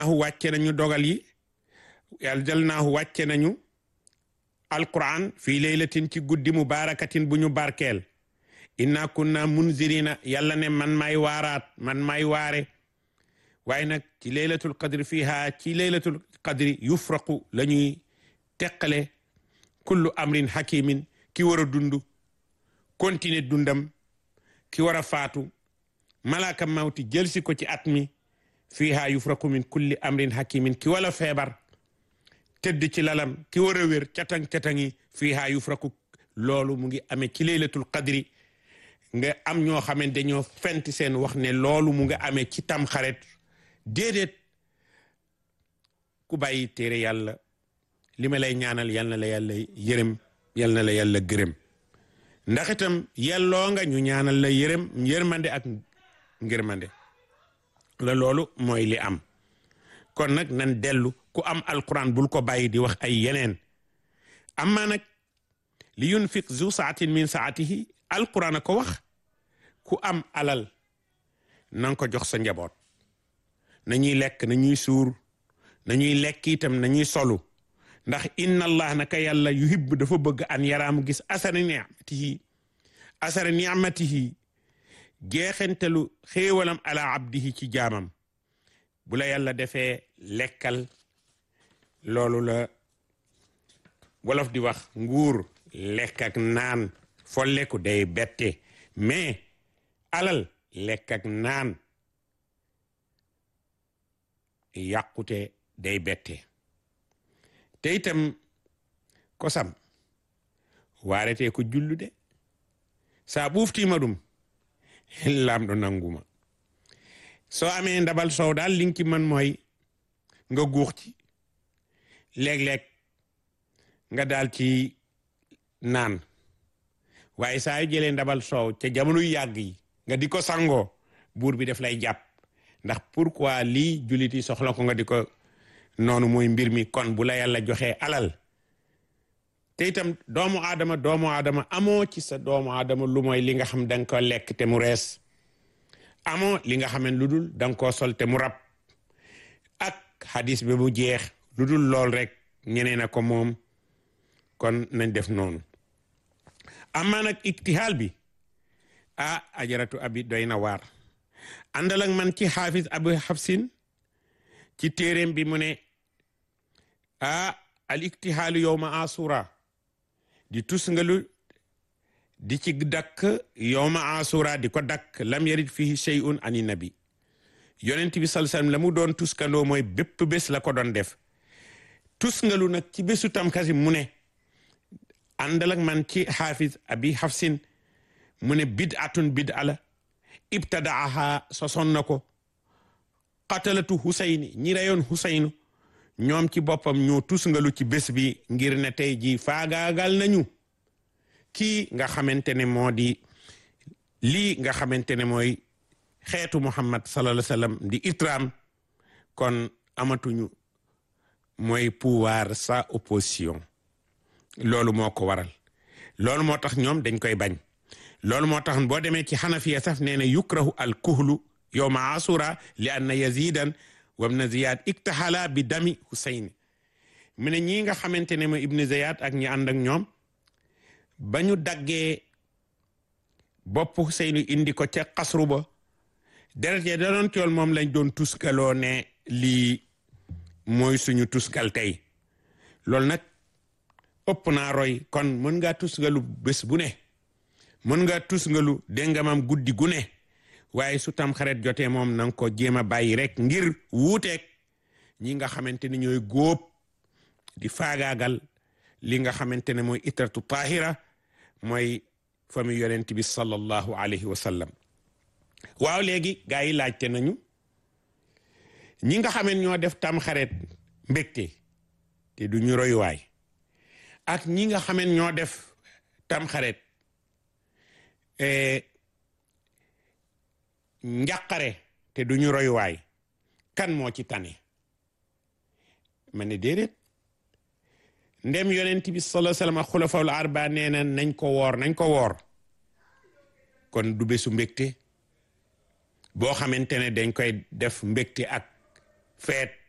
wàcce nañu dogal yi anzalnaahu wàcce nañu alquran fii laylatin ci guddi mubarakatin bu ñu barkeel inna kunna munzirina yàlla ne man may waaraat man may waare waaye nag ci laylatul qadri fiha ci laylatul qadri yufraqu la ñuy teqale kullu amrin hakimin ki war a dund continuer dundam ki war a faatu malaaka mawti jël si ko ci at mi fiha yufraqu min kulli amrin hakimin ki wala feebar tëdd ci lalam ki war a wér catang-catangi fiha yufraqu loolu mu ngi amee ci laylatul qadri nga am ñoo xamante dañoo fent seen wax ne loolu mu nga amee ci tam xaret déedéet ku bàyyi téere yàlla li ma lay ñaanal yal na la yàlla yërëm yal na la yàlla gërëm ndax itam yelloo nga ñu ñaanal la yërëm yërmande ak ngërmande la loolu mooy li am kon nag nan dellu ku am alquran bul ko bàyyi di wax ay yeneen amma nag li yunfiq zu saatin min saatihi alquran a ko wax ku am alal nanga ko jox sa njaboot nañuy lekk nañuy suur nañuy lekk itam nañuy solu ndax inna allah naka yàlla yuhibbu dafa bëgg an yaraamu gis asara ni'matihi asara ni'matihi jeexentelu xéewalam ala abdihi ci jaamam bu la yàlla defee lekkal loolu la wolof di wax nguur lekk ak naan folleku day bette mais alal lekk ak naan yàqute day bette te itam kosam waarete ko jullude sa ɓuftima ɗum lamɗo nanguma so amee ndabal sow daal li nga ci mën mooy nga guux ci léeg-léeg nga daal ci naan waaye saa yu jëlee ndabal soow ca jamono yu yàgg yi nga di ko sangoo buur bi def lay jàpp ndax pourquoi lii jullit yi soxla ko nga di ko noonu mooy mbir mi kon bu la yàlla joxee alal te itam doomu aadama doomu aadama amoo ci sa doomu aadama lu mooy li nga xam danga ko lekk te mu rees amoo li nga xam ne lu dul danga koo sol te mu rab ak hadis bi mu jeex lu dul lool rek ñeneen a ko moom kon nañ def noonu amaa nag iktihaal bi ah ajaratu abi doy na waar àndal ak man ci xaafis abu xafsin ci téeréem bi mu ne ah al iktihaalu yowma asura di tusngalu di ci dakk yowma asura di ko dakk lam yarit fihi shay'un ani nabi yonent bi sal sallam la mu doon tuskandoo mooy bépp bés la ko doon def tusngalu nag ci bésu tamkasi mu ne àndal ak man ci xaafis abi xafsin mu ne bid'atun bid'a la ibtadaaha soson na ko qatalatu husayni ñi reyoon husaynu ñoom ci boppam ñoo tusngalu ci bés bi ngir ne tey ji faagaagal nañu kii nga xamante ne moo di lii nga xamante ne mooy xeetu muhammad sallallahu alayhi wasallam di itram kon amatuñu mooy pouvoir sa opposition loolu moo ko waral loolu moo tax ñoom dañ koy bañ loolu moo tax boo demee ci xanafiya saf nee na yukrahu al kuhlu yowma asura li anna yazidan wabna ziyad iktahala bi dami husayn mu ne ñii nga xamante ne mooy ibnu ziyad ak ñi ànd ak ñoom ba ñu daggee bopp husaynu indi ko ca xasru ba deret ya da doon cool moom lañ doon tuskaloo ne lii mooy suñu tuskal tey loolu nag ëpp naa roy kon mën ngaa tusgalu bés bu ne mën ngaa tusgalu déngamam guddi gu ne waaye su tam xaret jotee moom na nga ko jéem a bàyyi rek ngir wuuteeg ñi nga xamante ne ñooy góob di faagaagal li nga xamante ne mooy itratu tahira mooy famille yonent bi sallallahu alayhi wa sallam waaw léegi gaa yi laajte nañu ñi nga xamee ñoo def tam xaret mbégte te du ñu royuwaay ak ñi nga xamee ñoo def tam xaret njàqare te du ñu royuwaay kan moo ci tane ma ne déedéet ndem yonent bi sallallahu alayhi wasallam ak xulafaul arba nee na nañ ko woor nañ ko woor kon du bésu mbégte boo xamante ne dañ koy def mbégte ak feet